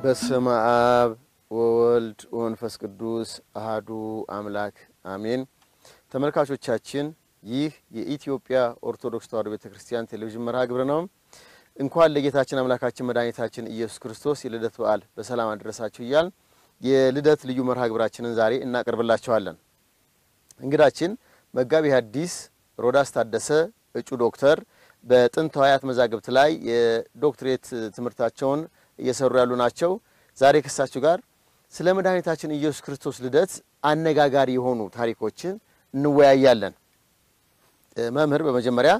በስመ አብ ወወልድ ወመንፈስ ቅዱስ አሃዱ አምላክ አሜን። ተመልካቾቻችን ይህ የኢትዮጵያ ኦርቶዶክስ ተዋሕዶ ቤተ ክርስቲያን ቴሌቪዥን መርሃ ግብር ነው። እንኳን ለጌታችን አምላካችን መድኃኒታችን ኢየሱስ ክርስቶስ የልደት በዓል በሰላም አደረሳችሁ እያል የልደት ልዩ መርሃ ግብራችንን ዛሬ እናቀርብላችኋለን። እንግዳችን መጋቢ ሐዲስ ሮዳስ ታደሰ እጩ ዶክተር በጥንታውያት መዛግብት ላይ የዶክትሬት ትምህርታቸውን እየሰሩ ያሉ ናቸው። ዛሬ ከሳቸው ጋር ስለ መድኃኒታችን ኢየሱስ ክርስቶስ ልደት አነጋጋሪ የሆኑ ታሪኮችን እንወያያለን። መምህር፣ በመጀመሪያ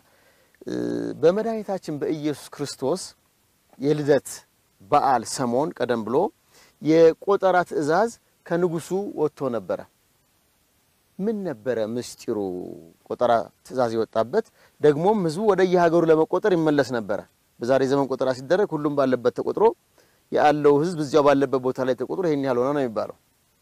በመድኃኒታችን በኢየሱስ ክርስቶስ የልደት በዓል ሰሞን ቀደም ብሎ የቆጠራ ትእዛዝ ከንጉሱ ወጥቶ ነበረ። ምን ነበረ ምስጢሩ? ቆጠራ ትእዛዝ የወጣበት ደግሞም ህዝቡ ወደ የሀገሩ ለመቆጠር ይመለስ ነበረ። በዛሬ ዘመን ቆጠራ ሲደረግ ሁሉም ባለበት ተቆጥሮ ያለው ህዝብ እዚያው ባለበት ቦታ ላይ ተቆጥሮ ይሄን ያህል ሆነ ነው የሚባለው።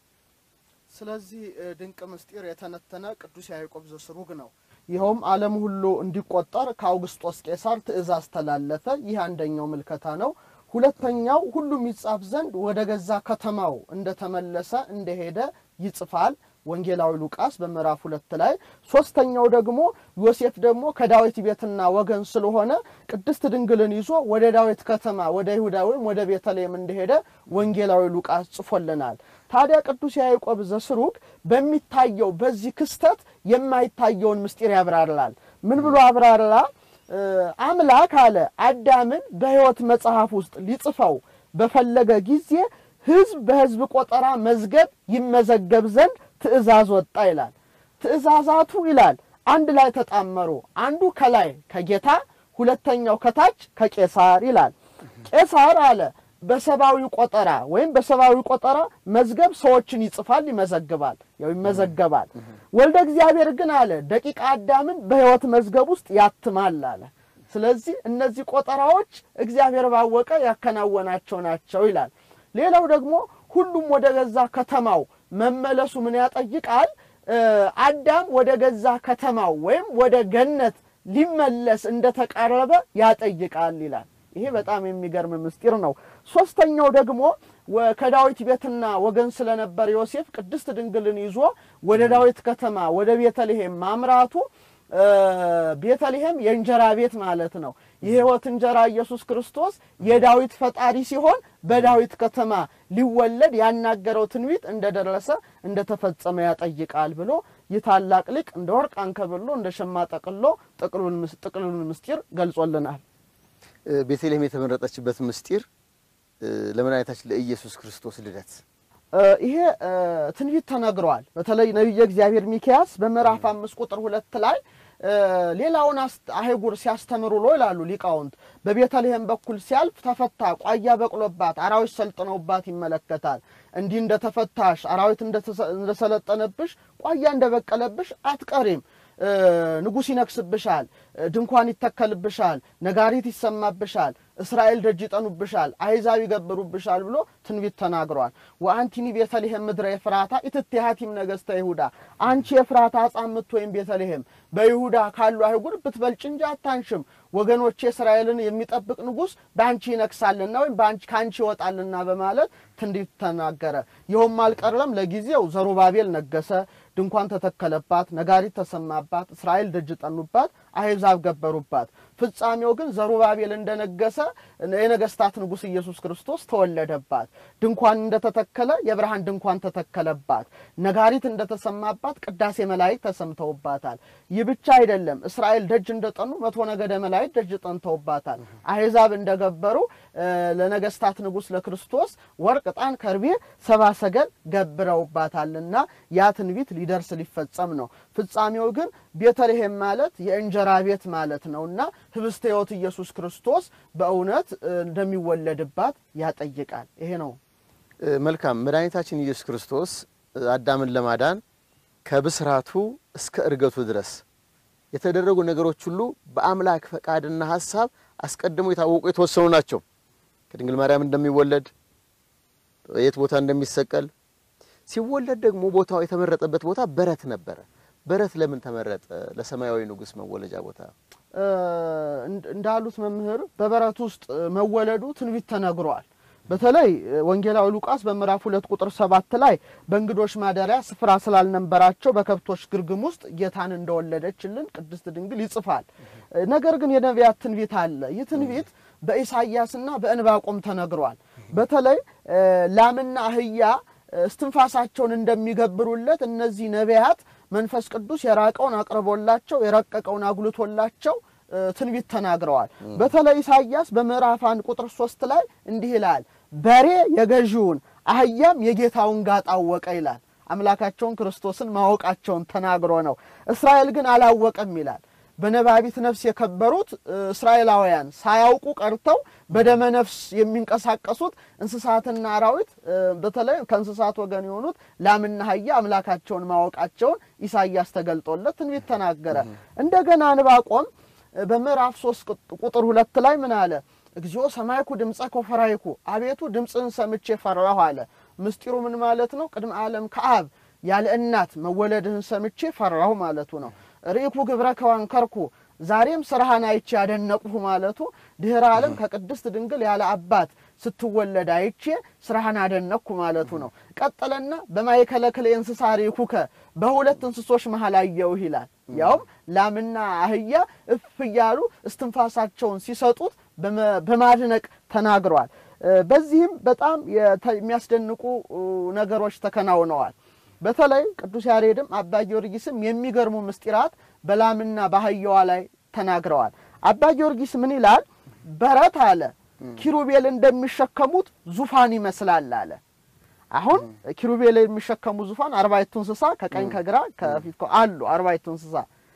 ስለዚህ ድንቅ ምስጢር የተነተነ ቅዱስ ያዕቆብ ዘስሩግ ነው። ይኸውም ዓለም ሁሉ እንዲቆጠር ከአውግስጦስ ቄሳር ትእዛዝ ተላለፈ። ይህ አንደኛው ምልከታ ነው። ሁለተኛው ሁሉም ይጻፍ ዘንድ ወደ ገዛ ከተማው እንደተመለሰ እንደሄደ ይጽፋል ወንጌላዊ ሉቃስ በምዕራፍ ሁለት ላይ። ሶስተኛው ደግሞ ዮሴፍ ደግሞ ከዳዊት ቤትና ወገን ስለሆነ ቅድስት ድንግልን ይዞ ወደ ዳዊት ከተማ ወደ ይሁዳ ወይም ወደ ቤተልሔም እንደሄደ ወንጌላዊ ሉቃስ ጽፎልናል። ታዲያ ቅዱስ ያዕቆብ ዘስሩግ በሚታየው በዚህ ክስተት የማይታየውን ምስጢር ያብራራል። ምን ብሎ አብራራ? አምላክ አለ አዳምን በሕይወት መጽሐፍ ውስጥ ሊጽፈው በፈለገ ጊዜ ሕዝብ በሕዝብ ቆጠራ መዝገብ ይመዘገብ ዘንድ ትእዛዝ ወጣ ይላል። ትእዛዛቱ ይላል አንድ ላይ ተጣመሩ። አንዱ ከላይ ከጌታ ሁለተኛው ከታች ከቄሳር ይላል። ቄሳር አለ በሰብአዊ ቆጠራ ወይም በሰብአዊ ቆጠራ መዝገብ ሰዎችን ይጽፋል፣ ይመዘግባል፣ ያው ይመዘገባል። ወልደ እግዚአብሔር ግን አለ ደቂቀ አዳምን በሕይወት መዝገብ ውስጥ ያትማል አለ። ስለዚህ እነዚህ ቆጠራዎች እግዚአብሔር ባወቀ ያከናወናቸው ናቸው ይላል። ሌላው ደግሞ ሁሉም ወደ ገዛ ከተማው መመለሱ ምን ያጠይቃል? አዳም ወደ ገዛ ከተማው ወይም ወደ ገነት ሊመለስ እንደተቃረበ ያጠይቃል ይላል። ይሄ በጣም የሚገርም ምስጢር ነው። ሶስተኛው ደግሞ ከዳዊት ቤትና ወገን ስለነበር ዮሴፍ ቅድስት ድንግልን ይዞ ወደ ዳዊት ከተማ ወደ ቤተልሔም ማምራቱ ቤተልሔም የእንጀራ ቤት ማለት ነው። የሕይወት እንጀራ ኢየሱስ ክርስቶስ የዳዊት ፈጣሪ ሲሆን በዳዊት ከተማ ሊወለድ ያናገረው ትንቢት እንደደረሰ እንደተፈጸመ ያጠይቃል ብሎ ይህ ታላቅ ሊቅ እንደ ወርቅ አንከብሎ እንደ ሸማ ጠቅሎ ጥቅሉን ምስጢር ገልጾልናል። ቤተልሔም የተመረጠችበት ምስጢር ለመድኃኒታችን ለኢየሱስ ክርስቶስ ልደት ይሄ ትንቢት ተነግረዋል። በተለይ ነቢየ እግዚአብሔር ሚክያስ በምዕራፍ አምስት ቁጥር ሁለት ላይ ሌላውን አህጉር ሲያስተምሩ ውሎ ይላሉ ሊቃውንት። በቤተልሔም በኩል ሲያልፍ ተፈታ፣ ቋያ በቅሎባት፣ አራዊት ሰልጥነውባት ይመለከታል። እንዲህ እንደተፈታሽ አራዊት እንደሰለጠነብሽ፣ ቋያ እንደበቀለብሽ አትቀሪም። ንጉሥ ይነግስብሻል፣ ድንኳን ይተከልብሻል፣ ነጋሪት ይሰማብሻል፣ እስራኤል ደጅ ይጠኑብሻል፣ አሕዛብ ይገብሩብሻል ብሎ ትንቢት ተናግሯል። ወአንቲኒ ቤተልሔም ምድረ ኤፍራታ ኢትትሃቲም ነገሥተ ይሁዳ፣ አንቺ የፍራታ አጻምት ወይም ቤተልሔም በይሁዳ ካሉ አይጉር ብትበልጭ እንጂ አታንሽም። ወገኖቼ እስራኤልን የሚጠብቅ ንጉሥ በአንቺ ይነግሳልና ወይም ከአንቺ ይወጣልና በማለት ትንቢት ተናገረ። ይኸውም አልቀረም። ለጊዜው ዘሩባቤል ነገሰ፣ ድንኳን ተተከለባት፣ ነጋሪት ተሰማባት፣ እስራኤል ደጅ ጠኑባት፣ አሕዛብ ገበሩባት። ፍጻሜው ግን ዘሩባቤል እንደነገሰ የነገስታት ንጉሥ ኢየሱስ ክርስቶስ ተወለደባት። ድንኳን እንደተተከለ የብርሃን ድንኳን ተተከለባት። ነጋሪት እንደተሰማባት ቅዳሴ መላእክት ተሰምተውባታል። ይህ ብቻ አይደለም። እስራኤል ደጅ እንደጠኑ መቶ ነገደ መላእክት ደጅ ጠንተውባታል። አሕዛብ እንደገበሩ ለነገስታት ንጉሥ ለክርስቶስ ወርቅ፣ ዕጣን፣ ከርቤ ሰባ ሰገል ገብረውባታልና ያ ትንቢት ሊደርስ ሊፈጸም ነው። ፍጻሜው ግን ቤተልሔም ማለት የእንጀራ ቤት ማለት ነውና ህብስተ ሕይወት ኢየሱስ ክርስቶስ በእውነት እንደሚወለድባት ያጠይቃል። ይሄ ነው። መልካም መድኃኒታችን ኢየሱስ ክርስቶስ አዳምን ለማዳን ከብስራቱ እስከ እርገቱ ድረስ የተደረጉ ነገሮች ሁሉ በአምላክ ፈቃድና ሀሳብ አስቀድሞ የታወቁ የተወሰኑ ናቸው። ከድንግል ማርያም እንደሚወለድ የት ቦታ እንደሚሰቀል ሲወለድ ደግሞ ቦታው የተመረጠበት ቦታ በረት ነበረ። በረት ለምን ተመረጠ? ለሰማያዊ ንጉሥ መወለጃ ቦታ እንዳሉት መምህር በበረት ውስጥ መወለዱ ትንቢት ተነግሯል። በተለይ ወንጌላዊ ሉቃስ በምዕራፍ ሁለት ቁጥር ሰባት ላይ በእንግዶች ማደሪያ ስፍራ ስላልነበራቸው በከብቶች ግርግም ውስጥ ጌታን እንደወለደችልን ቅድስት ድንግል ይጽፋል። ነገር ግን የነቢያት ትንቢት አለ። ይህ ትንቢት በኢሳይያስና በእንባቆም ተነግሯል። በተለይ ላምና አህያ እስትንፋሳቸውን እንደሚገብሩለት እነዚህ ነቢያት መንፈስ ቅዱስ የራቀውን አቅርቦላቸው የረቀቀውን አጉልቶላቸው ትንቢት ተናግረዋል። በተለይ ኢሳይያስ በምዕራፍ አንድ ቁጥር ሶስት ላይ እንዲህ ይላል፣ በሬ የገዢውን አህያም የጌታውን ጋጥ አወቀ ይላል። አምላካቸውን ክርስቶስን ማወቃቸውን ተናግሮ ነው። እስራኤል ግን አላወቀም ይላል። በነባቢት ነፍስ የከበሩት እስራኤላውያን ሳያውቁ ቀርተው በደመ ነፍስ የሚንቀሳቀሱት እንስሳትና አራዊት በተለይ ከእንስሳት ወገን የሆኑት ላምና አህያ አምላካቸውን ማወቃቸውን ኢሳይያስ ተገልጦለት ትንቢት ተናገረ። እንደገና ዕንባቆም በምዕራፍ ሶስት ቁጥር ሁለት ላይ ምን አለ? እግዚኦ ሰማይኩ ድምፀ ኮፈራይኩ፣ አቤቱ ድምፅህን ሰምቼ ፈራሁ አለ። ምስጢሩ ምን ማለት ነው? ቅድመ ዓለም ከአብ ያለ እናት መወለድህን ሰምቼ ፈራሁ ማለቱ ነው። ርኢኩ ግብረከ ወአንከርኩ፣ ዛሬም ስራህን አይቼ ያደነቅሁ ማለቱ ድህረ ዓለም ከቅድስት ድንግል ያለ አባት ስትወለድ አይቼ ስራህን አደነቅኩ ማለቱ ነው። ቀጠለና በማእከለ ክልኤ እንስሳ ርኢኩከ፣ በሁለት እንስሶች መሀል አየሁህ ይላል። ያውም ላምና አህያ እፍ እያሉ እስትንፋሳቸውን ሲሰጡት በማድነቅ ተናግረዋል። በዚህም በጣም የሚያስደንቁ ነገሮች ተከናውነዋል። በተለይ ቅዱስ ያሬድም አባ ጊዮርጊስም የሚገርሙ ምስጢራት በላምና በአህያዋ ላይ ተናግረዋል። አባ ጊዮርጊስ ምን ይላል? በረት አለ ኪሩቤል እንደሚሸከሙት ዙፋን ይመስላል አለ። አሁን ኪሩቤል የሚሸከሙ ዙፋን አርባዕቱ እንስሳ ከቀኝ ከግራ ከፊት አሉ። አርባዕቱ እንስሳ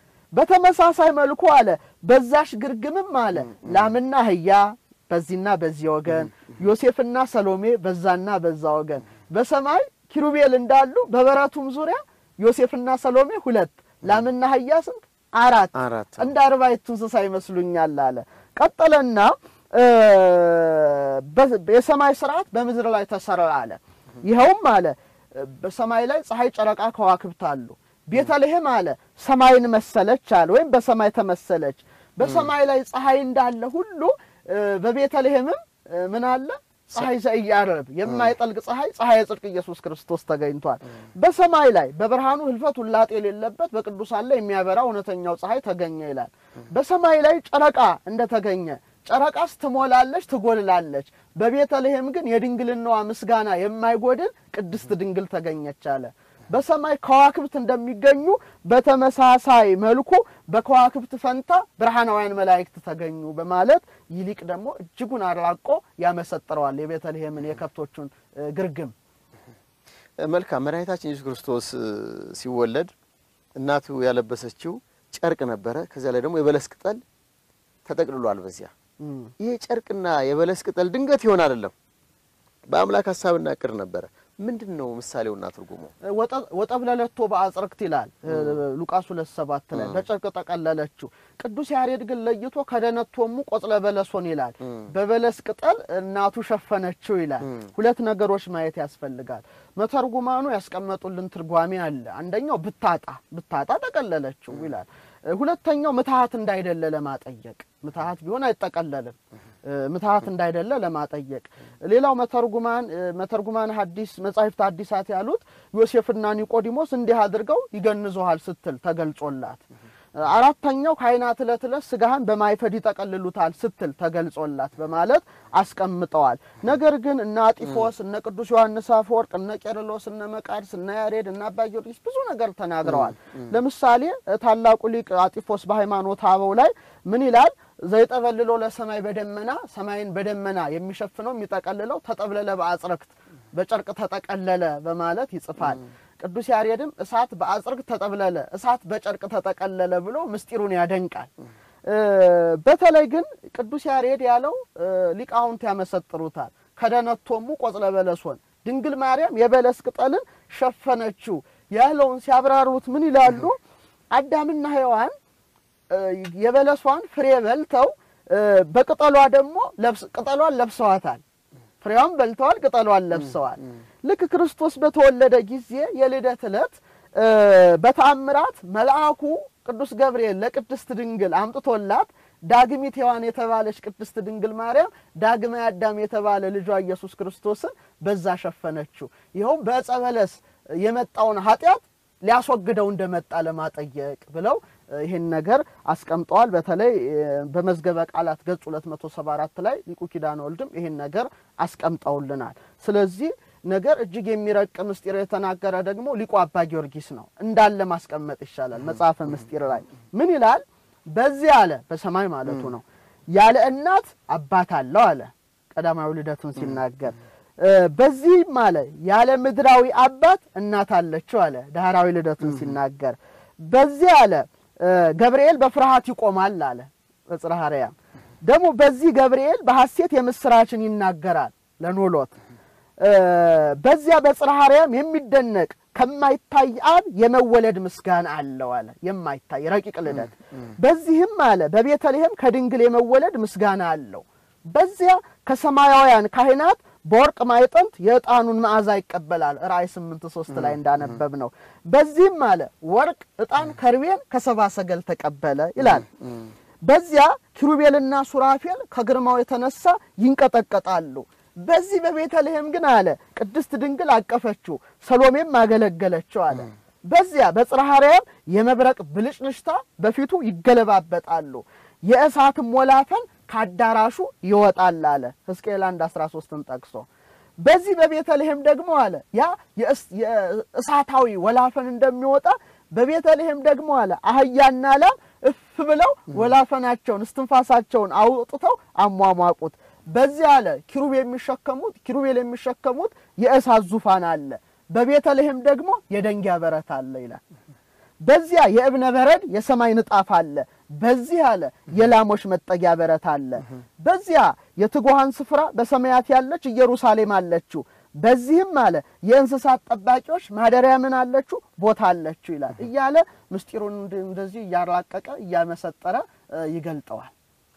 በተመሳሳይ መልኩ አለ በዛሽ ግርግምም አለ ላምና አህያ በዚህና በዚህ ወገን፣ ዮሴፍና ሰሎሜ በዛና በዛ ወገን በሰማይ ኪሩቤል እንዳሉ በበረቱም ዙሪያ ዮሴፍና ሰሎሜ ሁለት፣ ላምና አህያ ስንት? አራት። እንደ አርባዕቱ እንስሳ ይመስሉኛል አለ። ቀጠለና የሰማይ ስርዓት በምድር ላይ ተሰራ አለ። ይኸውም አለ በሰማይ ላይ ፀሐይ፣ ጨረቃ፣ ከዋክብት አሉ። ቤተልሔም አለ ሰማይን መሰለች አለ ወይም በሰማይ ተመሰለች። በሰማይ ላይ ፀሐይ እንዳለ ሁሉ በቤተልሔምም ምን አለ ፀሐይ ዘኢያዕርብ የማይጠልቅ ፀሐይ ፀሐይ የጽድቅ ኢየሱስ ክርስቶስ ተገኝቷል። በሰማይ ላይ በብርሃኑ ህልፈት ውላጤ የሌለበት በቅዱሳን ላይ የሚያበራ እውነተኛው ፀሐይ ተገኘ ይላል። በሰማይ ላይ ጨረቃ እንደተገኘ ጨረቃስ ትሞላለች፣ ትጎልላለች። በቤተልሔም ግን የድንግልናዋ ምስጋና የማይጎድል ቅድስት ድንግል ተገኘች አለ። በሰማይ ከዋክብት እንደሚገኙ በተመሳሳይ መልኩ በከዋክብት ፈንታ ብርሃናውያን መላእክት ተገኙ በማለት ይህ ሊቅ ደግሞ እጅጉን አራቆ ያመሰጥረዋል የቤተልሔምን የከብቶቹን ግርግም። መልካም መድኃኒታችን ኢየሱስ ክርስቶስ ሲወለድ እናቱ ያለበሰችው ጨርቅ ነበረ። ከዚያ ላይ ደግሞ የበለስ ቅጠል ተጠቅልሏል። በዚያ ይሄ ጨርቅና የበለስ ቅጠል ድንገት ይሆን አይደለም፣ በአምላክ ሀሳብና እቅድ ነበረ። ምንድን ነው ምሳሌውና ትርጉሙ? ወጠብለለቶ በአጽርክት ይላል ሉቃስ ሁለት ሰባት ላይ በጨርቅ ጠቀለለችው። ቅዱስ ያሬድ ግን ለይቶ ከደነቶሙ ቆጽለ በለሶን ይላል። በበለስ ቅጠል እናቱ ሸፈነችው ይላል። ሁለት ነገሮች ማየት ያስፈልጋል። መተርጉማኑ ያስቀመጡልን ትርጓሜ አለ። አንደኛው ብታጣ ብታጣ ጠቀለለችው ይላል። ሁለተኛው ምትሃት እንዳይደለ ለማጠየቅ ምትሃት ቢሆን አይጠቀለልም። ምትሃት እንዳይደለ ለማጠየቅ ሌላው መተርጉማን መተርጉማን ሐዲስ መጻሕፍት ሐዲሳት ያሉት ዮሴፍና ኒቆዲሞስ እንዲህ አድርገው ይገንዙሃል ስትል ተገልጾላት፣ አራተኛው ካህናት ዕለት ዕለት ስጋህን በማይፈድ ይጠቀልሉታል ስትል ተገልጾላት በማለት አስቀምጠዋል። ነገር ግን እነ አጢፎስ እነ ቅዱስ ዮሐንስ አፈወርቅ እነ ቄርሎስ እነ መቃርስ እነ ያሬድ እነ አባ ጊዮርጊስ ብዙ ነገር ተናግረዋል። ለምሳሌ ታላቁ ሊቅ አጢፎስ በሃይማኖተ አበው ላይ ምን ይላል? ዘይጠበልሎ ለሰማይ በደመና ሰማይን በደመና የሚሸፍነው የሚጠቀልለው ተጠብለለ በአጽረክት በጨርቅ ተጠቀለለ በማለት ይጽፋል። ቅዱስ ያሬድም እሳት በአጽርቅ ተጠብለለ፣ እሳት በጨርቅ ተጠቀለለ ብሎ ምስጢሩን ያደንቃል። በተለይ ግን ቅዱስ ያሬድ ያለው ሊቃውንት ያመሰጥሩታል። ከደነቶሙ ቆጽለ በለሶን ድንግል ማርያም የበለስ ቅጠልን ሸፈነችው ያለውን ሲያብራሩት ምን ይላሉ? አዳምና ሔዋን የበለሷን ፍሬ በልተው በቅጠሏ ደግሞ ቅጠሏን ለብሰዋታል። ፍሬዋን በልተዋል፣ ቅጠሏን ለብሰዋል። ልክ ክርስቶስ በተወለደ ጊዜ የልደት ዕለት በተአምራት መልአኩ ቅዱስ ገብርኤል ለቅድስት ድንግል አምጥቶላት ዳግሚት ሔዋን የተባለች ቅድስት ድንግል ማርያም ዳግማዊ አዳም የተባለ ልጇ ኢየሱስ ክርስቶስን በዛ ሸፈነችው። ይኸውም በዕፀ በለስ የመጣውን ኃጢአት ሊያስወግደው እንደመጣ ለማጠየቅ ብለው ይህን ነገር አስቀምጠዋል። በተለይ በመዝገበ ቃላት ገጽ 274 ላይ ሊቁ ኪዳነ ወልድም ይህን ነገር አስቀምጠውልናል። ስለዚህ ነገር እጅግ የሚረቅ ምስጢር የተናገረ ደግሞ ሊቁ አባ ጊዮርጊስ ነው። እንዳለ ማስቀመጥ ይሻላል። መጽሐፈ ምስጢር ላይ ምን ይላል? በዚህ አለ በሰማይ ማለቱ ነው ያለ እናት አባት አለው አለ ቀዳማዊ ልደቱን ሲናገር በዚህም አለ ያለ ምድራዊ አባት እናት አለችው አለ ዳህራዊ ልደቱን ሲናገር በዚህ አለ ገብርኤል በፍርሃት ይቆማል አለ በጽርሐ አርያም ደግሞ በዚህ ገብርኤል በሐሴት የምስራችን ይናገራል ለኖሎት በዚያ በጽርሐ አርያም የሚደነቅ ከማይታይ አብ የመወለድ ምስጋና አለው አለ የማይታይ ረቂቅ ልደት በዚህም አለ በቤተልሔም ከድንግል የመወለድ ምስጋና አለው በዚያ ከሰማያውያን ካህናት በወርቅ ማዕጠንት የዕጣኑን መዓዛ ይቀበላል። ራእይ ስምንት ሶስት ላይ እንዳነበብ ነው። በዚህም አለ ወርቅ፣ ዕጣን፣ ከርቤን ከሰባ ሰገል ተቀበለ ይላል። በዚያ ኪሩቤልና ሱራፌል ከግርማው የተነሳ ይንቀጠቀጣሉ። በዚህ በቤተልሔም ግን አለ ቅድስት ድንግል አቀፈችው፣ ሰሎሜም አገለገለችው አለ። በዚያ በጽርሐ አርያም የመብረቅ ብልጭልጭታ በፊቱ ይገለባበጣሉ፣ የእሳትም ወላፈን ከአዳራሹ ይወጣል አለ ሕዝቅኤል አንድ አስራ ሶስትን ጠቅሶ በዚህ በቤተልሔም ደግሞ አለ ያ የእሳታዊ ወላፈን እንደሚወጣ በቤተልሔም ደግሞ አለ አህያና ላም እፍ ብለው ወላፈናቸውን እስትንፋሳቸውን አውጥተው አሟሟቁት። በዚህ አለ ኪሩብ የሚሸከሙት ኪሩቤል የሚሸከሙት የእሳት ዙፋን አለ። በቤተልሔም ደግሞ የደንጊያ በረት አለ ይላል። በዚያ የእብነ በረድ የሰማይ ንጣፍ አለ። በዚህ አለ የላሞች መጠጊያ በረት አለ። በዚያ የትጉሃን ስፍራ በሰማያት ያለች ኢየሩሳሌም አለችው። በዚህም አለ የእንስሳት ጠባቂዎች ማደሪያ ምን አለችው ቦታ አለችው ይላል እያለ ምስጢሩን እንደዚህ እያራቀቀ እያመሰጠረ ይገልጠዋል።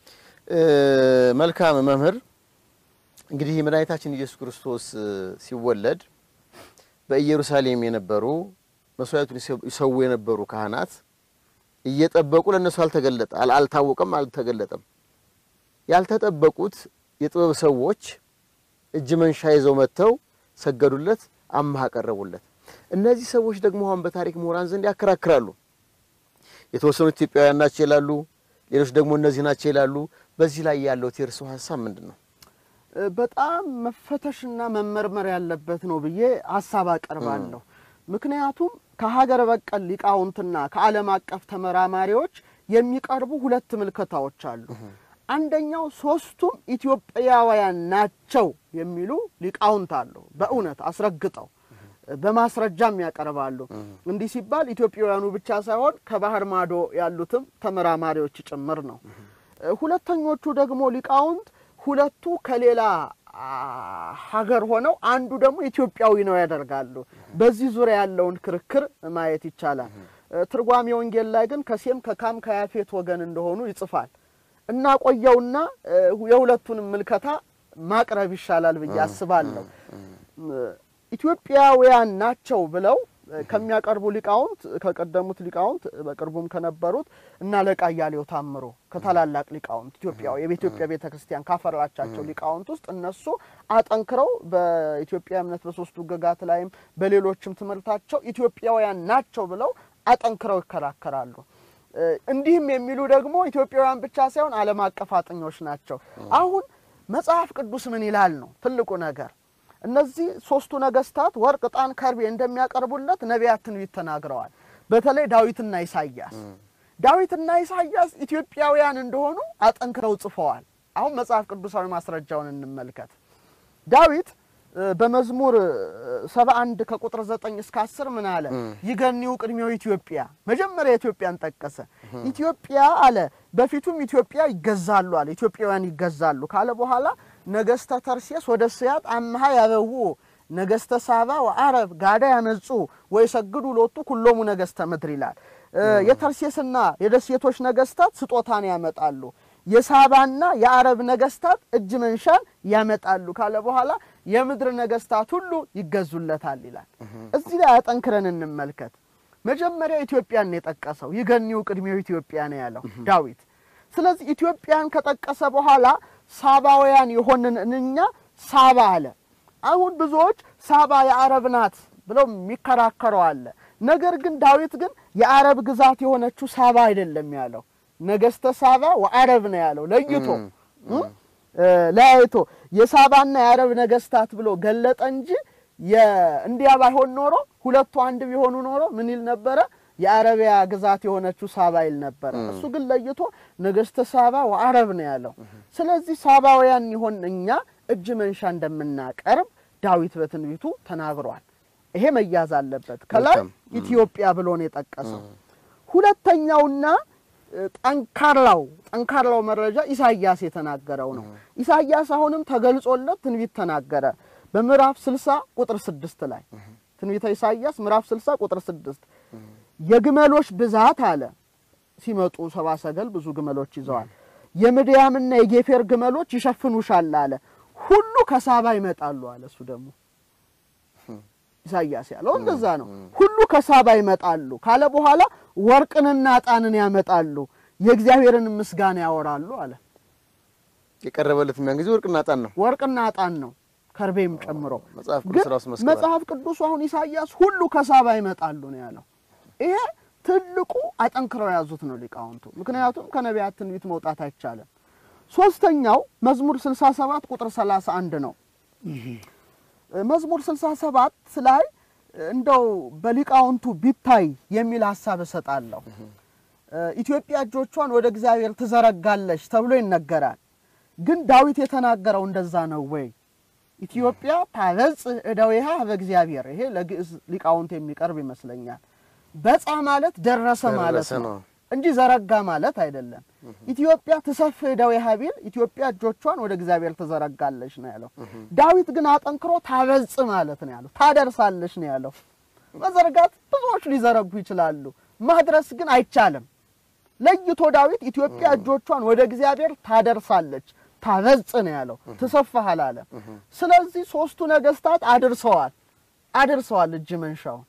መልካም መምህር፣ እንግዲህ መድኃኒታችን ኢየሱስ ክርስቶስ ሲወለድ በኢየሩሳሌም የነበሩ መስዋዕቱን ይሰዉ የነበሩ ካህናት እየጠበቁ ለእነሱ አልተገለጠ አልታወቀም፣ አልተገለጠም። ያልተጠበቁት የጥበብ ሰዎች እጅ መንሻ ይዘው መጥተው ሰገዱለት፣ አምሃ ቀረቡለት። እነዚህ ሰዎች ደግሞ አሁን በታሪክ ምሁራን ዘንድ ያከራክራሉ። የተወሰኑ ኢትዮጵያውያን ናቸው ይላሉ፣ ሌሎች ደግሞ እነዚህ ናቸው ይላሉ። በዚህ ላይ ያለው የእርሶ ሀሳብ ምንድን ነው? በጣም መፈተሽና መመርመር ያለበት ነው ብዬ ሀሳብ አቀርባለሁ። ምክንያቱም ከሀገር በቀል ሊቃውንትና ከዓለም አቀፍ ተመራማሪዎች የሚቀርቡ ሁለት ምልከታዎች አሉ። አንደኛው ሶስቱም ኢትዮጵያውያን ናቸው የሚሉ ሊቃውንት አሉ። በእውነት አስረግጠው በማስረጃም ያቀርባሉ። እንዲህ ሲባል ኢትዮጵያውያኑ ብቻ ሳይሆን ከባህር ማዶ ያሉትም ተመራማሪዎች ጭምር ነው። ሁለተኞቹ ደግሞ ሊቃውንት ሁለቱ ከሌላ ሀገር ሆነው አንዱ ደግሞ ኢትዮጵያዊ ነው ያደርጋሉ። በዚህ ዙሪያ ያለውን ክርክር ማየት ይቻላል። ትርጓሜ ወንጌል ላይ ግን ከሴም ከካም ከያፌት ወገን እንደሆኑ ይጽፋል። እና ቆየውና የሁለቱንም ምልከታ ማቅረብ ይሻላል ብዬ አስባለሁ። ኢትዮጵያውያን ናቸው ብለው ከሚያቀርቡ ሊቃውንት ከቀደሙት ሊቃውንት በቅርቡም ከነበሩት እና አለቃ እያሌው ታምሮ ከታላላቅ ሊቃውንት ኢትዮጵያ የኢትዮጵያ ቤተ ክርስቲያን ካፈራቻቸው ሊቃውንት ውስጥ እነሱ አጠንክረው በኢትዮጵያ እምነት በሶስቱ ሕግጋት ላይም በሌሎችም ትምህርታቸው ኢትዮጵያውያን ናቸው ብለው አጠንክረው ይከራከራሉ። እንዲህም የሚሉ ደግሞ ኢትዮጵያውያን ብቻ ሳይሆን ዓለም አቀፍ አጥኞች ናቸው። አሁን መጽሐፍ ቅዱስ ምን ይላል ነው ትልቁ ነገር። እነዚህ ሶስቱ ነገስታት ወርቅ፣ ዕጣን፣ ከርቤ እንደሚያቀርቡለት ነቢያት ትንቢት ተናግረዋል። በተለይ ዳዊትና ኢሳይያስ ዳዊትና ኢሳይያስ ኢትዮጵያውያን እንደሆኑ አጠንክረው ጽፈዋል። አሁን መጽሐፍ ቅዱሳዊ ማስረጃውን እንመልከት። ዳዊት በመዝሙር ሰባ አንድ ከቁጥር ዘጠኝ እስከ አስር ምን አለ? ይገኒው ቅድሜው ኢትዮጵያ መጀመሪያ ኢትዮጵያን ጠቀሰ። ኢትዮጵያ አለ በፊቱም ኢትዮጵያ ይገዛሉ አለ ኢትዮጵያውያን ይገዛሉ ካለ በኋላ ነገስተ ተርሴስ ወደ ስያጥ አምሃ ያበው ነገስተ ሳባ ወአረብ ጋዳ ያመጹ ወይ ሰግዱ ሎቱ ኩሎሙ ነገስተ ምድር ይላል። የተርሴስና የደሴቶች ነገስታት ስጦታን ያመጣሉ፣ የሳባና የአረብ ነገስታት እጅ መንሻን ያመጣሉ ካለ በኋላ የምድር ነገስታት ሁሉ ይገዙለታል ይላል። እዚህ ላይ አጠንክረን እንመልከት። መጀመሪያ ኢትዮጵያን ነው የጠቀሰው። ይገኒው ቅድሜው ኢትዮጵያ ነው ያለው ዳዊት። ስለዚህ ኢትዮጵያን ከጠቀሰ በኋላ ሳባውያን የሆንን እኛ ሳባ አለ። አሁን ብዙዎች ሳባ የአረብ ናት ብለው የሚከራከረው አለ። ነገር ግን ዳዊት ግን የአረብ ግዛት የሆነችው ሳባ አይደለም ያለው ነገስተ ሳባ ወአረብ ነው ያለው ለይቶ እ? እ፣ ለያይቶ የሳባና የአረብ ነገስታት ብሎ ገለጠ እንጂ የ- እንዲያ ባይሆን ኖሮ ሁለቱ አንድ ቢሆኑ ኖሮ ምን ይል ነበረ? የአረቢያ ግዛት የሆነችው ሳባ ይል ነበረ። እሱ ግን ለይቶ ነገስተ ሳባ ወአረብ ነው ያለው። ስለዚህ ሳባውያን ይሆን እኛ እጅ መንሻ እንደምናቀርብ ዳዊት በትንቢቱ ተናግሯል። ይሄ መያዝ አለበት። ከላይ መልካም። ኢትዮጵያ ብሎ ነው የጠቀሰው። ሁለተኛውና እ፣ ጠንካራው ጠንካራው መረጃ ኢሳይያስ የተናገረው ነው። ኢሳይያስ አሁንም ተገልጾለት ትንቢት ተናገረ። በምዕራፍ 60 ቁጥር 6 ላይ ትንቢተ ኢሳይያስ ምዕራፍ 60 ቁጥር 6 የግመሎች ብዛት አለ ሲመጡ ሰባ ሰገል ብዙ ግመሎች ይዘዋል። የምድያምና የጌፌር ግመሎች ይሸፍኑሻል አለ። ሁሉ ከሳባ ይመጣሉ አለ። እሱ ደግሞ ኢሳይያስ ያለው እንደዛ ነው። ሁሉ ከሳባ ይመጣሉ ካለ በኋላ ወርቅንና ዕጣንን ያመጣሉ፣ የእግዚአብሔርን ምስጋና ያወራሉ አለ። የቀረበለት ያን ጊዜ ወርቅና ዕጣን ነው። ወርቅና ዕጣን ነው ከርቤም ጨምሮ። መጽሐፍ ቅዱስ ግን ራሱ መስክሯል። መጽሐፍ ቅዱሱ አሁን ኢሳይያስ ሁሉ ከሳባ ይመጣሉ ነው ያለው። ይሄ ትልቁ አጠንክረው የያዙት ነው ሊቃውንቱ። ምክንያቱም ከነቢያት ትንቢት መውጣት አይቻልም። ሶስተኛው መዝሙር 67 ቁጥር 31 ነው። መዝሙር 67 ላይ እንደው በሊቃውንቱ ቢታይ የሚል ሀሳብ እሰጣለሁ። ኢትዮጵያ እጆቿን ወደ እግዚአብሔር ትዘረጋለች ተብሎ ይነገራል። ግን ዳዊት የተናገረው እንደዛ ነው ወይ? ኢትዮጵያ ታበጽሕ እደዊሃ በእግዚአብሔር። ይሄ ለግዕዝ ሊቃውንት የሚቀርብ ይመስለኛል። በጻ ማለት ደረሰ ማለት ደረሰ ነው ነው። እንጂ ዘረጋ ማለት አይደለም። ኢትዮጵያ ትሰፍሕ እደዊሃ ቢል ኢትዮጵያ እጆቿን ወደ እግዚአብሔር ትዘረጋለች ነው ያለው። ዳዊት ግን አጠንክሮ ታበጽሕ ማለት ነው ያለው። ታደርሳለች ነው ያለው። መዘርጋት ብዙዎች ሊዘረጉ ይችላሉ፣ ማድረስ ግን አይቻልም። ለይቶ ዳዊት ኢትዮጵያ እጆቿን ወደ እግዚአብሔር ታደርሳለች ታበጽሕ ነው ያለው። ትሰፍሕ አላለም። ስለዚህ ሶስቱ ነገስታት አድርሰዋል አድርሰዋል እጅ መንሻውን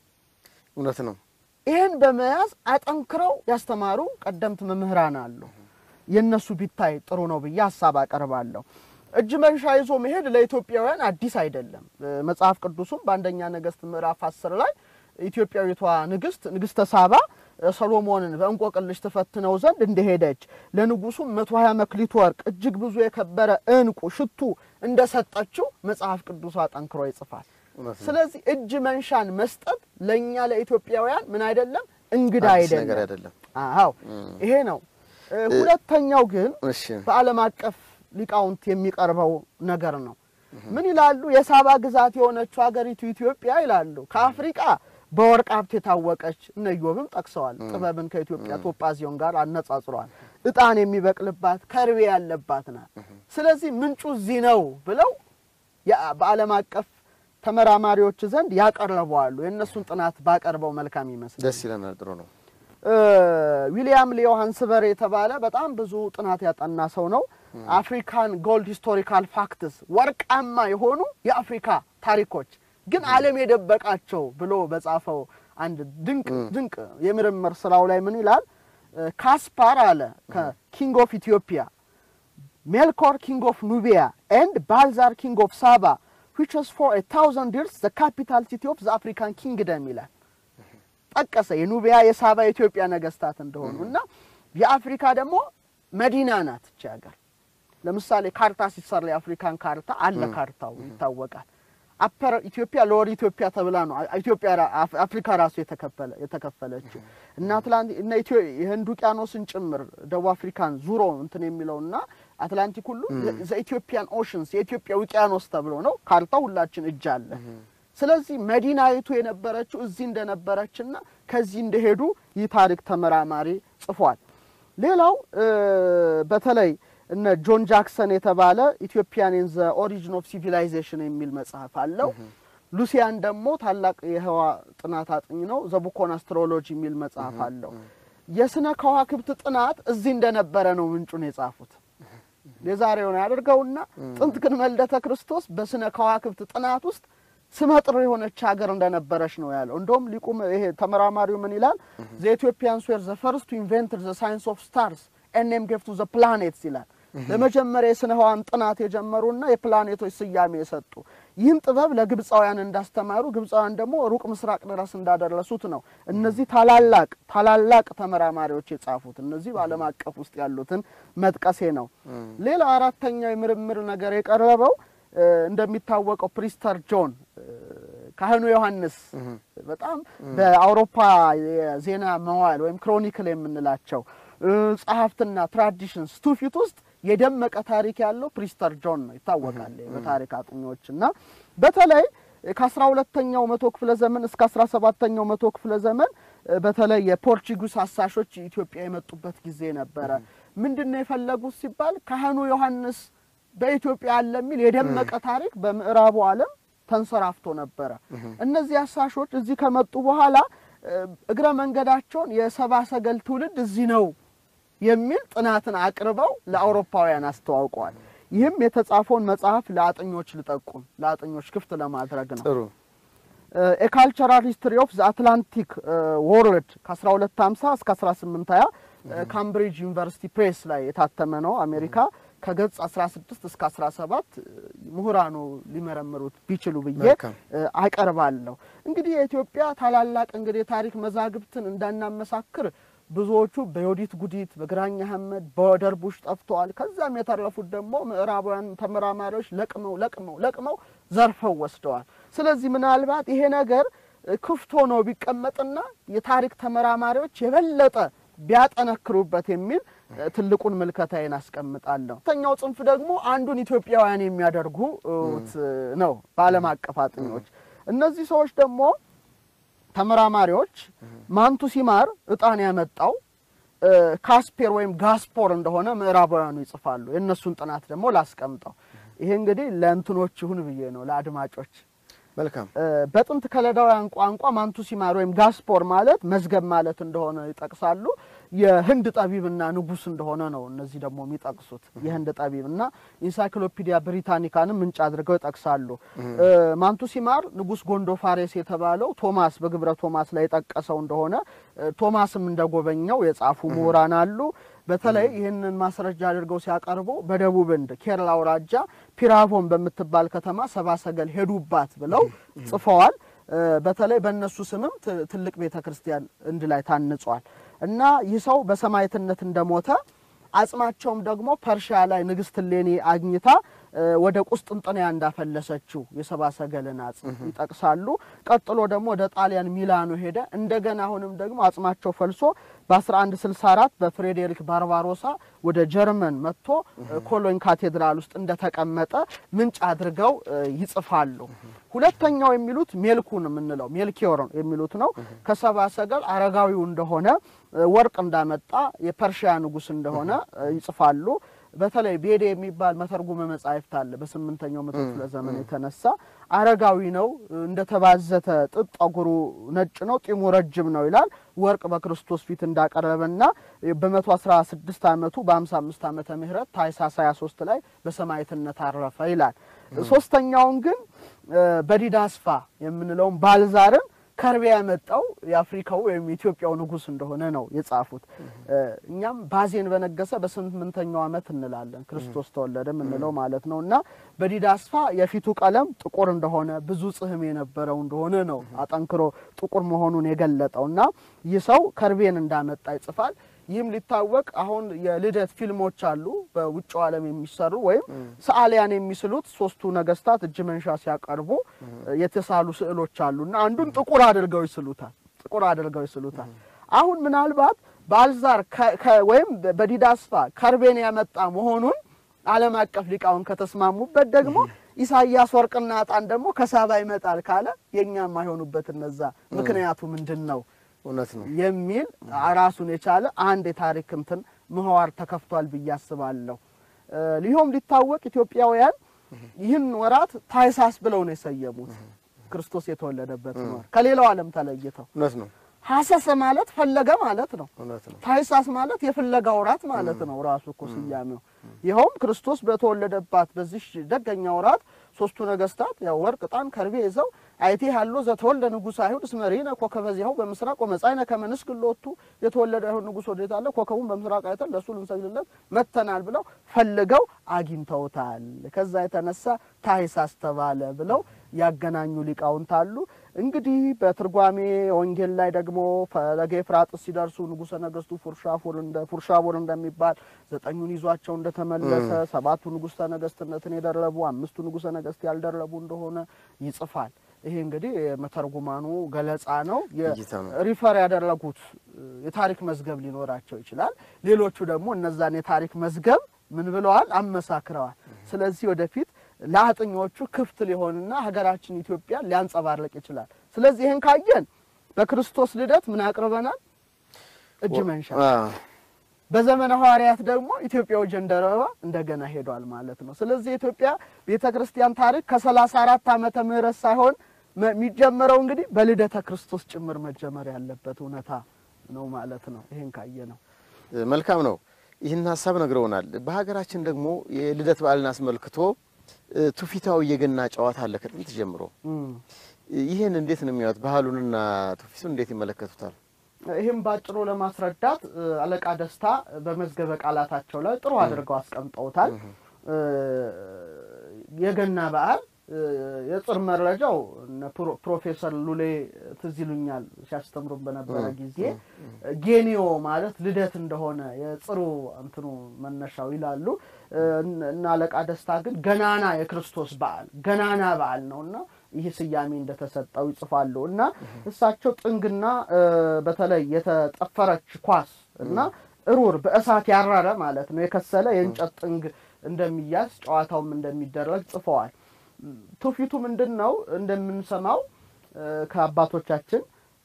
እውነት ነው። ይህን በመያዝ አጠንክረው ያስተማሩ ቀደምት መምህራን አሉ። የእነሱ ቢታይ ጥሩ ነው ብዬ ሀሳብ አቀርባለሁ። እጅ መንሻ ይዞ መሄድ ለኢትዮጵያውያን አዲስ አይደለም። እ፣ መጽሐፍ ቅዱሱም በአንደኛ ነገስት ምዕራፍ አስር ላይ ኢትዮጵያዊቷ ንግስት ንግስተ ሳባ እ፣ ሰሎሞንን በእንቆቅልሽ ትፈትነው ዘንድ እንደሄደች ለንጉሱም መቶ ሀያ መክሊት ወርቅ እጅግ ብዙ የከበረ ዕንቁ ሽቱ እንደሰጠችው መጽሐፍ ቅዱሱ አጠንክሮ ይጽፋል። እውነት ነው። ስለዚህ እጅ መንሻን መስጠት ለእኛ ለኢትዮጵያውያን ምን አይደለም እንግዳ አዲስ ነገር አይደለም። አይደለም። አዎ ይሄ ነው። እ፣ ሁለተኛው ግን እሺ በዓለም አቀፍ ሊቃውንት የሚቀርበው ነገር ነው። ምን ይላሉ? የሳባ ግዛት የሆነችው ሀገሪቱ ኢትዮጵያ ይላሉ ከአፍሪቃ በወርቅ ሀብት የታወቀች እነ ኢዮብም ጠቅሰዋል። ጥበብን ከኢትዮጵያ ቶጳዚዮን ጋር አነጻጽረዋል። ዕጣን የሚበቅልባት ከርቤ ያለባት ናት። ስለዚህ ምንጩ እዚህ ነው ብለው ያ- በዓለም አቀፍ ተመራማሪዎች ዘንድ ያቀረበዋሉ። የእነሱን ጥናት ባቀርበው መልካም ይመስላል። ደስ ይለናል። ጥሩ ነው። እ፣ ዊሊያም ሊዮ ሃንስበር የተባለ በጣም ብዙ ጥናት ያጠና ሰው ነው። አፍሪካን ጎልድ ሂስቶሪካል ፋክትስ ወርቃማ የሆኑ የአፍሪካ ታሪኮች ግን ዓለም የደበቃቸው ብሎ በጻፈው አንድ ድንቅ ድንቅ የምርምር ስራው ላይ ምን ይላል? እ፣ ካስፓር አለ ከኪንግ ኦፍ ኢትዮጵያ ሜልኮር ኪንግ ኦፍ ኑቢያ ኤንድ ባልዛር ኪንግ ኦፍ ሳባ which was for a thousand years the capital city of the African kingdom ይላል። ጠቀሰ የኑቢያ የሳባ የኢትዮጵያ ነገስታት እንደሆኑ እና የአፍሪካ ደግሞ መዲና ናት እቺ ሀገር። ለምሳሌ ካርታ ሲሰራ የአፍሪካን ካርታ አለ ካርታው ይታወቃል። አፐር ኢትዮጵያ ሎወር ኢትዮጵያ ተብላ ነው ኢትዮጵያ ራ- አፍ- አፍሪካ ራሱ የተከፈለ የተከፈለችው እና አትላንቲክ እና ኢትዮ የህንድ ውቅያኖስን ጭምር ደቡብ አፍሪካን ዙሮ እንትን የሚለውና አትላንቲክ ሁሉ ዘኢትዮጵያን ኦሽንስ የኢትዮጵያ ውቅያኖስ ተብሎ ነው ካርታው ሁላችን እጅ አለ። ስለዚህ መዲናይቱ የነበረችው እዚህ እንደነበረችና ከዚህ እንደሄዱ ይህ ታሪክ ተመራማሪ ጽፏል። ሌላው እ፣ በተለይ እነ ጆን ጃክሰን የተባለ ኢትዮጵያን ኢን ዘ ኦሪጂን ኦፍ ሲቪላይዜሽን የሚል መጽሐፍ አለው። ሉሲያን ደግሞ ታላቅ የህዋ ጥናት አጥኝ ነው። ዘቡኮን አስትሮሎጂ የሚል መጽሐፍ አለው። የስነ ከዋክብት ጥናት እዚህ እንደነበረ ነው ምንጩን የጻፉት። የዛሬውን ያደርገውና ጥንት ግን መልደተ ክርስቶስ በስነ ከዋክብት ጥናት ውስጥ ስመጥር የሆነች ሀገር እንደነበረች ነው ያለው። እንደውም ሊቁም ይሄ ተመራማሪው ምን ይላል? ዘ ኢትዮጵያንስ ዌር ዘ ፈርስት ቱ ኢንቨንትድ ዘ ሳይንስ ኦፍ ስታርስ ኔም ጌቭ ቱ ዘ ፕላኔትስ ይላል። ለመጀመሪያ የስነ ህዋን ጥናት የጀመሩና የፕላኔቶች ስያሜ የሰጡ ይህን ጥበብ ለግብፃውያን እንዳስተማሩ ግብፃውያን ደግሞ ሩቅ ምስራቅ ድረስ እንዳደረሱት ነው እነዚህ ታላላቅ ታላላቅ ተመራማሪዎች የጻፉት። እነዚህ በዓለም አቀፍ ውስጥ ያሉትን መጥቀሴ ነው። ሌላ አራተኛው የምርምር ነገር የቀረበው እንደሚታወቀው ፕሪስተር ጆን ካህኑ ዮሐንስ በጣም በአውሮፓ የዜና መዋዕል ወይም ክሮኒክል የምንላቸው ጸሐፍትና ትራዲሽንስ ትውፊት ውስጥ የደመቀ ታሪክ ያለው ፕሪስተር ጆን ነው ይታወቃል በታሪክ አጥኚዎች እና በተለይ ከአስራ ሁለተኛው መቶ ክፍለ ዘመን እስከ አስራ ሰባተኛው መቶ ክፍለ ዘመን በተለይ የፖርቹጊስ አሳሾች ኢትዮጵያ የመጡበት ጊዜ ነበረ። ምንድን ነው የፈለጉት ሲባል ካህኑ ዮሐንስ በኢትዮጵያ አለ የሚል የደመቀ ታሪክ በምዕራቡ ዓለም ተንሰራፍቶ ነበረ። እነዚህ አሳሾች እዚህ ከመጡ በኋላ እግረ መንገዳቸውን የሰባ ሰገል ትውልድ እዚህ ነው የሚል ጥናትን አቅርበው ለአውሮፓውያን አስተዋውቀዋል። ይህም የተጻፈውን መጽሐፍ ለአጥኞች ልጠቁም ለአጥኞች ክፍት ለማድረግ ነው። ጥሩ የካልቸራል ሂስትሪ ኦፍ ዘ አትላንቲክ ወርልድ ከ1250 እስከ 1820 ካምብሪጅ ዩኒቨርሲቲ ፕሬስ ላይ የታተመ ነው። አሜሪካ ከገጽ 16 እስከ 17 ምሁራኑ ሊመረምሩት ቢችሉ ብዬ መልካም። አቀርባለሁ። እንግዲህ የኢትዮጵያ ታላላቅ እንግዲህ የታሪክ መዛግብትን እንዳናመሳክር ብዙዎቹ በዮዲት ጉዲት፣ በግራኝ አህመድ፣ በደርቡሽ ጠፍተዋል። ከዛም የተረፉት ደግሞ ምዕራባውያን ተመራማሪዎች ለቅመው ለቅመው ለቅመው ዘርፈው ወስደዋል። ስለዚህ ምናልባት ይሄ ነገር ክፍት ሆኖ ቢቀመጥና የታሪክ ተመራማሪዎች የበለጠ ቢያጠነክሩበት የሚል ትልቁን ምልከታዬን አስቀምጣለሁ። ሁለተኛው ጽንፍ ደግሞ አንዱን ኢትዮጵያውያን የሚያደርጉት ነው በዓለም አቀፍ አጥኞች። እነዚህ ሰዎች ደግሞ ተመራማሪዎች ማንቱ ሲማር እጣን ያመጣው ካስፔር ወይም ጋስፖር እንደሆነ ምዕራባውያኑ ይጽፋሉ። የእነሱን ጥናት ደግሞ ላስቀምጠው። ይሄ እንግዲህ ለእንትኖች ይሁን ብዬ ነው ለአድማጮች። መልካም በጥንት ከለዳውያን ቋንቋ ማንቱ ሲማር ወይም ጋስፖር ማለት መዝገብ ማለት እንደሆነ ይጠቅሳሉ። የህንድ ጠቢብና ንጉስ እንደሆነ ነው እነዚህ ደግሞ የሚጠቅሱት። የህንድ ጠቢብና ኢንሳይክሎፒዲያ ብሪታኒካንም ምንጭ አድርገው ይጠቅሳሉ። ማንቱ ሲማር ንጉስ ጎንዶፋሬስ የተባለው ቶማስ በግብረ ቶማስ ላይ የጠቀሰው እንደሆነ ቶማስም እንደጎበኘው የጻፉ ምሁራን አሉ። በተለይ ይህንን ማስረጃ አድርገው ሲያቀርቡ በደቡብ ህንድ ኬረላ አውራጃ ፒራቮን በምትባል ከተማ ሰባ ሰገል ሄዱባት ብለው ጽፈዋል። በተለይ በእነሱ ስምም ት- ትልቅ ቤተ ክርስቲያን እንድ ላይ ታንጿል እና ይህ ሰው በሰማዕትነት እንደሞተ አጽማቸውም ደግሞ ፐርሺያ ላይ ንግስት እሌኒ አግኝታ ወደ ቁስጥንጥንያ እንዳፈለሰችው የሰባ ሰገልን አጽም ይጠቅሳሉ። ቀጥሎ ደግሞ ወደ ጣሊያን ሚላኖ ሄደ። እንደገና አሁንም ደግሞ አጽማቸው ፈልሶ በ1164 በፍሬዴሪክ ባርባሮሳ ወደ ጀርመን መጥቶ ኮሎኝ ካቴድራል ውስጥ እንደተቀመጠ ምንጭ አድርገው ይጽፋሉ። ሁለተኛው የሚሉት ሜልኩን የምንለው ሜልኪዮር የሚሉት ነው። ከሰባ ሰገል አረጋዊው እንደሆነ ወርቅ እንዳመጣ የፐርሺያ ንጉስ እንደሆነ ይጽፋሉ። በተለይ ቤዴ የሚባል መተርጉመ መጻሕፍት አለ። በስምንተኛው መቶ ክፍለ ዘመን የተነሳ አረጋዊ ነው፣ እንደተባዘተ ጥጥ ጠጉሩ ነጭ ነው፣ ጢሙ ረጅም ነው ይላል። ወርቅ በክርስቶስ ፊት እንዳቀረበና በመቶ አስራ ስድስት አመቱ በሀምሳ አምስት ዓመተ ምህረት ታኅሳስ ሀያ ሶስት ላይ በሰማዕትነት አረፈ ይላል። ሶስተኛውን ግን በዲዳስፋ የምንለውን ባልዛርን ከርቤ ያመጣው የአፍሪካው ወይም የኢትዮጵያው ንጉስ እንደሆነ ነው የጻፉት። እኛም ባዜን በነገሰ በስምንተኛው ዓመት እንላለን ክርስቶስ ተወለደ የምንለው ማለት ነው። እና በዲዳስፋ የፊቱ ቀለም ጥቁር እንደሆነ ብዙ ጽሕም የነበረው እንደሆነ ነው አጠንክሮ ጥቁር መሆኑን የገለጠው እና ይህ ሰው ከርቤን እንዳመጣ ይጽፋል። ይህም ሊታወቅ አሁን የልደት ፊልሞች አሉ በውጭው ዓለም የሚሰሩ ወይም ሰዓሊያን የሚስሉት ሶስቱ ነገስታት እጅ መንሻ ሲያቀርቡ የተሳሉ ስዕሎች አሉ እና አንዱን ጥቁር አድርገው ይስሉታል። ጥቁር አድርገው ይስሉታል። አሁን ምናልባት በአልዛር ወይም በዲዳስፋ ከርቤን ያመጣ መሆኑን ዓለም አቀፍ ሊቃውን ከተስማሙበት ደግሞ ኢሳያስ ወርቅና ዕጣን ደግሞ ከሳባ ይመጣል ካለ የእኛም አይሆኑበት እነዛ ምክንያቱ ምንድን ነው እውነት ነው። የሚል ራሱን የቻለ አንድ የታሪክ እንትን ምህዋር ተከፍቷል ብዬ አስባለሁ። ሊሆም ሊታወቅ ኢትዮጵያውያን ይህን ወራት ታኅሳስ ብለው ነው የሰየሙት ክርስቶስ የተወለደበት ወር ከሌላው ዓለም ተለይተው። እውነት ነው። ሀሰሰ ማለት ፈለገ ማለት ነው። እውነት ነው። ታኅሳስ ማለት የፍለጋ ወራት ማለት ነው ራሱ እኮ ስያሜው። ይኸውም ክርስቶስ በተወለደባት በዚህ ደገኛ ወራት ሶስቱ ነገስታት ያው ወርቅ፣ ዕጣን፣ ከርቤ ይዘው አይቴ ያሎ ዘተወልደ ንጉሥ አይሁድ እስመ ርኢነ ኮከበ ዚአሁ በምስራቅ ወመጻእነ ከመ ንስግድ ሎቱ የተወለደ አይሁድ ንጉሥ ወዴት አለ? ኮከቡን በምስራቅ አይተን ለእሱ ልንሰግድለት መጥተናል ብለው ፈልገው አግኝተውታል። ከዛ የተነሳ ታኅሳስ ተባለ ብለው ያገናኙ ሊቃውንት አሉ። እንግዲህ በትርጓሜ ወንጌል ላይ ደግሞ ፈለገ ኤፍራጥስ ሲደርሱ ንጉሠ ነገስቱ ፉርሻፉር እንደ ፉርሻቡር እንደሚባል ዘጠኙን ይዟቸው እንደተመለሰ ሰባቱ ንጉሠ ነገስትነትን የደረቡ አምስቱ ንጉሠ ነገስት ያልደረቡ እንደሆነ ይጽፋል። ይሄ እንግዲህ የመተርጉማኑ ገለጻ ነው። እይታ ነው። ሪፈር ያደረጉት የታሪክ መዝገብ ሊኖራቸው ይችላል። ሌሎቹ ደግሞ እነዛን የታሪክ መዝገብ ምን ብለዋል? አመሳክረዋል። ስለዚህ ወደፊት ለአጥኞቹ ክፍት ሊሆንና ሀገራችን ኢትዮጵያ ሊያንጸባርቅ ይችላል። ስለዚህ ይህን ካየን በክርስቶስ ልደት ምን አቅርበናል? እጅ መንሻ። አዎ። በዘመነ ሐዋርያት ደግሞ ኢትዮጵያው ጀንደረባ እንደገና ሄዷል ማለት ነው። ስለዚህ የኢትዮጵያ ቤተ ክርስቲያን ታሪክ ከሰላሳ አራት ዓመተ ምህረት ሳይሆን መ- የሚጀመረው እንግዲህ በልደተ ክርስቶስ ጭምር መጀመር ያለበት እውነታ ነው ማለት ነው። ይህን ካየ ነው መልካም ነው። ይህን ሀሳብ ነግረውናል። በሀገራችን ደግሞ የልደት በዓልን አስመልክቶ እ፣ ትውፊታዊ የገና ጨዋታ አለ ከጥንት ጀምሮ። እም። ይህን እንዴት ነው የሚያዩት? ባህሉንና ትውፊቱን እንዴት ይመለከቱታል? ይህም ባጭሩ ለማስረዳት እ፣ አለቃ ደስታ በመዝገበ ቃላታቸው ላይ ጥሩ አድርገው አስቀምጠውታል። እ፣ የገና በዓል እ፣ የጽር መረጃው እነ ፕሮ- ፕሮፌሰር ሉሌ ትዝ ይሉኛል ሲያስተምሩን በነበረ ጊዜ ጌኒዮ ማለት ልደት እንደሆነ የጽሩ እንትኑ መነሻው ይላሉ። እ፣ እና አለቃ ደስታ ግን ገናና የክርስቶስ በዓል ገናና በዓል ነውና ይህ ስያሜ እንደተሰጠው ይጽፋሉ እና እሳቸው ጥንግና እ፣ በተለይ የተጠፈረች ኳስ እና እሩር በእሳት ያረረ ማለት ነው የከሰለ የእንጨት ጥንግ እንደሚያዝ ጨዋታውም እንደሚደረግ ጽፈዋል። ትውፊቱ ምንድን ነው? እንደምንሰማው እ፣ ከአባቶቻችን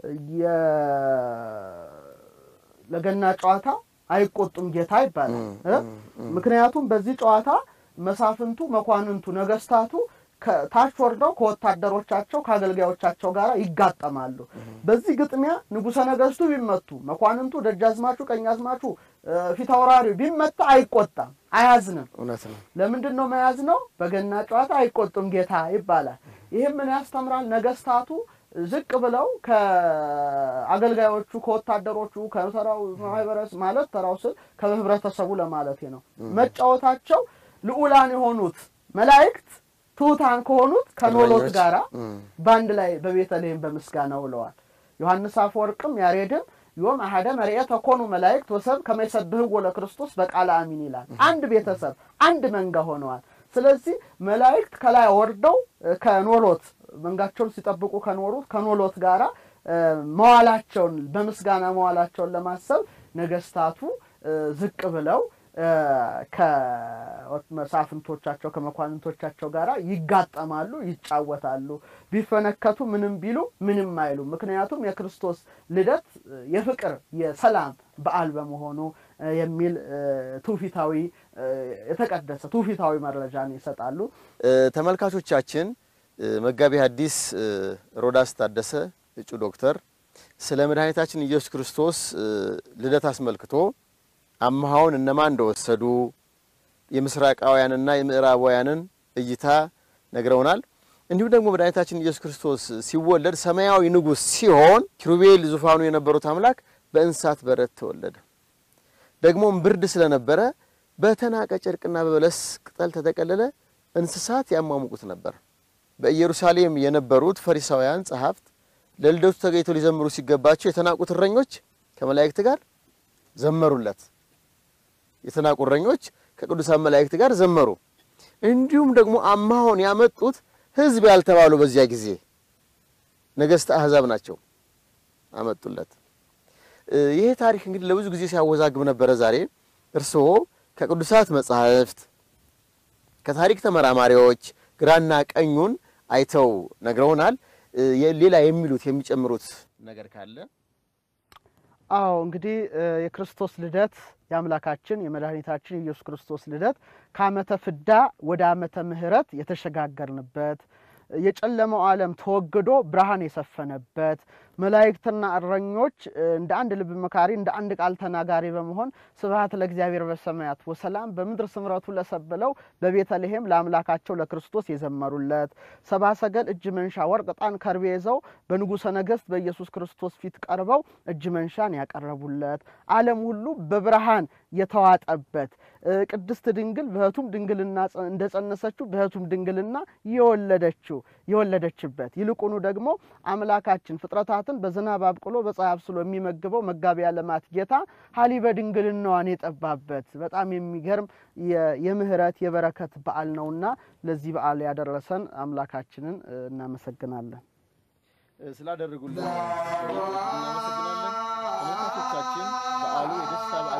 የ- ለገና ጨዋታ አይቆጡም ጌታ ይባላል እ? ምክንያቱም በዚህ ጨዋታ መሳፍንቱ፣ መኳንንቱ፣ ነገስታቱ ከታች ወርደው ከወታደሮቻቸው ከአገልጋዮቻቸው ጋር ይጋጠማሉ። በዚህ ግጥሚያ ንጉሠ ነገስቱ ቢመቱ፣ መኳንንቱ፣ ደጃዝማቹ፣ ቀኛዝማቹ፣ እ፣ ፊት አውራሪው ቢመታ አይቆጣም፣ አያዝንም። እውነት ነው። ለምንድን ነው መያዝ ነው? በገና ጨዋታ አይቆጡም ጌታ ይባላል። ይህም ምን ያስተምራል? ነገስታቱ ዝቅ ብለው ከአገልጋዮቹ ከወታደሮቹ ከተራው ማህበረሰብ ማለት ተራው ስል ከህብረተሰቡ ለማለት ነው መጫወታቸው ልዑላን የሆኑት መላእክት ትሑታን ከሆኑት ከኖሎት እረኞች። ጋራ እም። በአንድ ላይ በቤተልሔም በምስጋና ውለዋል። ዮሐንስ አፈወርቅም ያሬድም ዮም አሐደ መርኤተ ኮኑ መላእክት ወሰብ ከመ ይሰብሕዎ ለክርስቶስ በቃለ አሚን ይላል። አንድ ቤተሰብ አንድ መንጋ ሆነዋል። ስለዚህ መላእክት ከላይ ወርደው እ፣ ከኖሎት መንጋቸውን ሲጠብቁ ከኖሩት ከኖሎት ጋራ እ፣ መዋላቸውን በምስጋና መዋላቸውን ለማሰብ ነገስታቱ እ፣ ዝቅ ብለው እ፣ ከመሳፍንቶቻቸው ከመኳንንቶቻቸው ጋር ይጋጠማሉ፣ ይጫወታሉ። ቢፈነከቱ ምንም ቢሉ ምንም አይሉ። ምክንያቱም የክርስቶስ ልደት እ፣ የፍቅር የሰላም በዓል በመሆኑ እ፣ የሚል እ፣ ትውፊታዊ እ፣ የተቀደሰ ትውፊታዊ መረጃን ይሰጣሉ። እ፣ ተመልካቾቻችን እ፣ መጋቢ ሐዲስ እ፣ ሮዳስ ታደሰ እጩ ዶክተር ስለ መድኃኒታችን ኢየሱስ ክርስቶስ እ፣ ልደት አስመልክቶ አምሃውን እነማን እንደወሰዱ የምስራቃውያንና የምዕራባውያንን እይታ ነግረውናል። እንዲሁም ደግሞ መድኃኒታችን ኢየሱስ ክርስቶስ ሲወለድ ሰማያዊ ንጉሥ ሲሆን ኪሩቤል ዙፋኑ የነበሩት አምላክ በእንስሳት በረት ተወለደ። ደግሞም ብርድ ስለነበረ በተናቀ ጨርቅና በበለስ ቅጠል ተጠቀለለ። እንስሳት ያሟሙቁት ነበር። በኢየሩሳሌም የነበሩት ፈሪሳውያን ጸሐፍት ለልደቱ ተገኝተው ሊዘምሩ ሲገባቸው የተናቁት እረኞች ከመላእክት ጋር ዘመሩለት። የተናቁ እረኞች ከቅዱሳን መላእክት ጋር ዘመሩ። እንዲሁም ደግሞ አምሃውን ያመጡት ሕዝብ ያልተባሉ በዚያ ጊዜ ነገሥተ አሕዛብ ናቸው አመጡለት። እ፣ ይሄ ታሪክ እንግዲህ ለብዙ ጊዜ ሲያወዛግብ ነበረ። ዛሬ እርስዎ ከቅዱሳት መጻሕፍት ከታሪክ ተመራማሪዎች ግራና ቀኙን አይተው ነግረውናል። እ፣ የ- ሌላ የሚሉት የሚጨምሩት ነገር ካለ አዎ እንግዲህ እ፣ የክርስቶስ ልደት የአምላካችን የመድኃኒታችን የኢየሱስ ክርስቶስ ልደት ከዓመተ ፍዳ ወደ ዓመተ ምሕረት የተሸጋገርንበት የጨለመው ዓለም ተወግዶ ብርሃን የሰፈነበት መላእክትና እረኞች እንደ አንድ ልብ መካሪ እንደ አንድ ቃል ተናጋሪ በመሆን ስብሐት ለእግዚአብሔር በሰማያት ወሰላም በምድር ስምረቱ ለሰብለው በቤተልሔም ለአምላካቸው ለክርስቶስ የዘመሩለት ሰብአ ሰገል እጅ መንሻ ወርቅ፣ ዕጣን፣ ከርቤ ይዘው በንጉሠ ነገሥት በኢየሱስ ክርስቶስ ፊት ቀርበው እጅ መንሻን ያቀረቡለት ዓለም ሁሉ በብርሃን የተዋጠበት ቅድስት ድንግል በሕቱም ድንግልና እንደጸነሰችው በሕቱም ድንግልና የወለደችው የወለደችበት ይልቁኑ ደግሞ አምላካችን ፍጥረታትን በዝናብ አብቅሎ በፀሐይ አብስሎ የሚመግበው መጋቢ ዓለማት ጌታ ሀሊ በድንግልናዋን የጠባበት በጣም የሚገርም የምህረት የበረከት በዓል ነውና ለዚህ በዓል ያደረሰን አምላካችንን እናመሰግናለን። ስላደረጉልን እናመሰግናለን። ተመልካቾቻችን በዓሉ የደስታ በዓል